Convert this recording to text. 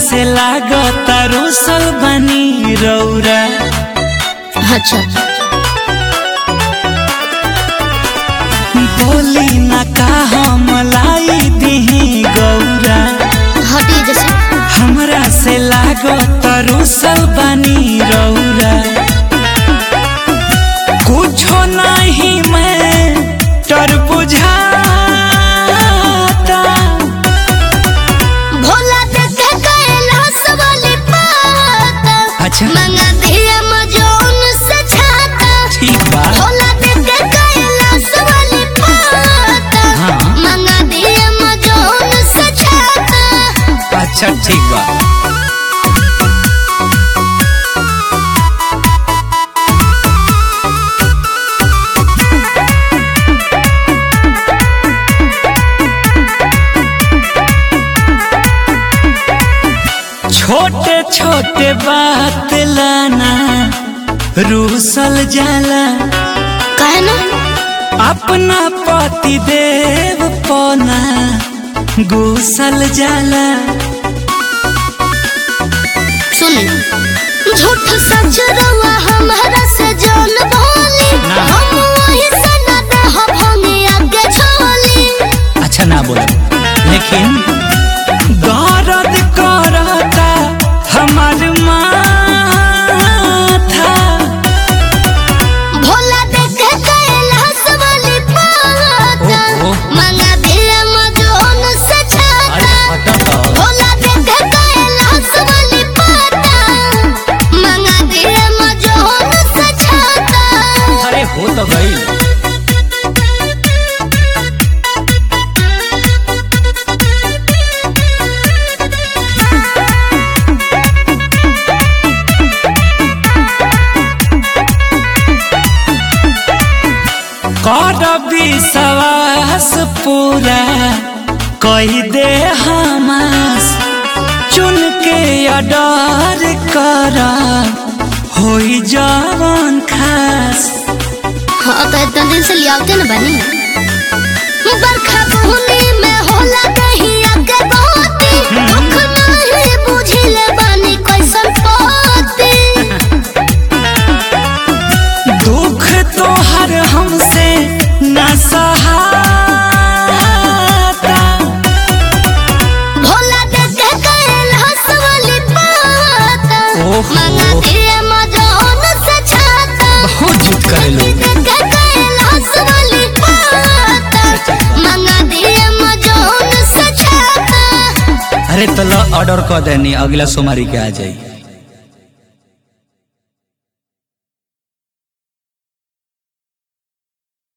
से लागता रोसल बनी रौरा अच्छा बोली ना का हम लाई दिही गौरा हटी जैसे हमरा से लागता रोसल बनी रौरा कुछो नहीं मैं तर बुझाता भोला देखे कैलाश वाली पाता अच्छा मंगा दिया मजोन से छाता ठीक बा भोला देखे कैलाश वाली पाता हाँ। मंगा दिया मजोन से छाता अच्छा ठीक बा छोटे छोटे बात लाना रूसल जाला कहे ना अपना पति देव पना गुसल जाला सुने झूठ सच रवा हमारा से जान बोली ना। हम वही सना दे हो भंगी आगे छोली अच्छा ना बोला लेकिन दर्द करता हमार माथा भोला देखे कैलाश वाली पाता ओहो। मंगा दिया मजोन से छाता भोला देखे कैलाश वाली पाता मंगा दिया मजोन से छाता अरे हो तो गई कर विश्वास पूरा कही दे हमास चुन के अडर कर होई जवन खास हाँ तो इतना दिन से लियावते न बनी बरखा बुनी में होला नहीं आगे बहुती दुख नहीं बुझिले बनी कैसन पोती दुख तोहर हमसे न सहाता भोला देखे कैलाश वाली पाता ओहो। मंगा दिए मजोन से छाता बहुत जुट करे लोग देखे कैलाश वाली पाता मंगा दिए मजोन से छाता अरे तला ऑर्डर कर देनी अगला सोमवारी के आ जाई